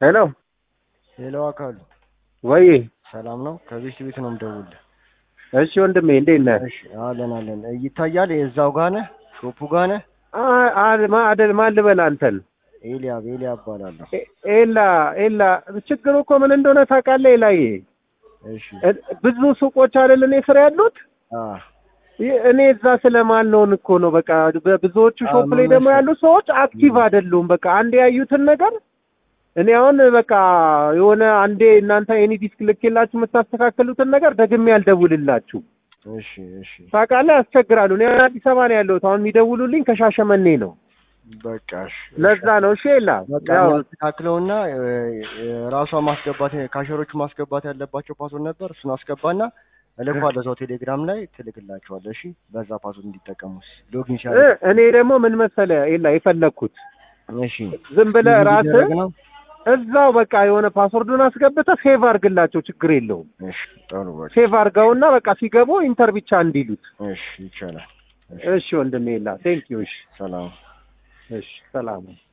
ሄሎ ሄሎ አካሉ ወይ ሰላም ነው? ከቤት ቤት ነው የምደውልልህ። እሺ ወንድሜ እንዴት ነህ? እሺ አለን አለን። ይታያል የዛው ጋር ነህ? ሾፑ ጋር ነህ? አ- አ- ማ- አደል ማን ልበል አንተን? ኤልያብ ኤልያብ እባላለሁ። ኤ- ኤላ ኤላ ችግሩ እኮ ምን እንደሆነ ታውቃለህ? ኤላዬ እሺ እ- ብዙ ሱቆች አይደል እኔ ስራ ያሉት አ ይ- እኔ እዛ ስለማልነውን እኮ ነው። በቃ በብዙዎቹ አ- ሾፕ ላይ ምን ደግሞ መሰለህ? ያሉ ሰዎች አክቲቭ አይደሉም። በቃ አንድ ያዩትን ነገር እኔ አሁን በቃ የሆነ አንዴ እናንተ ኤኒ ዲስክ ልኬላችሁ የምታስተካክሉትን ነገር ደግሜ ያልደውልላችሁ እሺ እሺ ታውቃለህ፣ ያስቸግራሉ። እኔ አሁን አዲስ አበባ ነው ያለሁት። አሁን የሚደውሉልኝ ከሻሸመኔ ነው። በቃ እሺ ለዛ ነው። እሺ ኤላ በቃ ያው እናስተካክለውና ራሷ ማስገባት ካሸሮቹ ማስገባት ያለባቸው ፓስወርድ ነበር። እሱን አስገባና እልኳለሁ እዛው ቴሌግራም ላይ ትልክላቸዋለህ። እሺ በዛ ፓስወርድ እንዲጠቀሙስ ሎጊን እ ሲያደርጉ እኔ ደግሞ ምን መሰለህ ኤላ የፈለግኩት እሺ ዝም ብለህ ራስህ እንዲደረግ ነው። እዛው በቃ የሆነ ፓስወርዱን አስገብተህ ሴቭ አድርግላቸው፣ ችግር የለውም። እሺ ጥሩ በቃ ሴቭ አድርገውና በቃ ሲገቡ ኢንተር ብቻ እንዲሉት። እሺ ይቻላል። እሺ ወንድሜ ኤላ ቴንክ ዩ። እሺ ሰላም እሺ ሰላም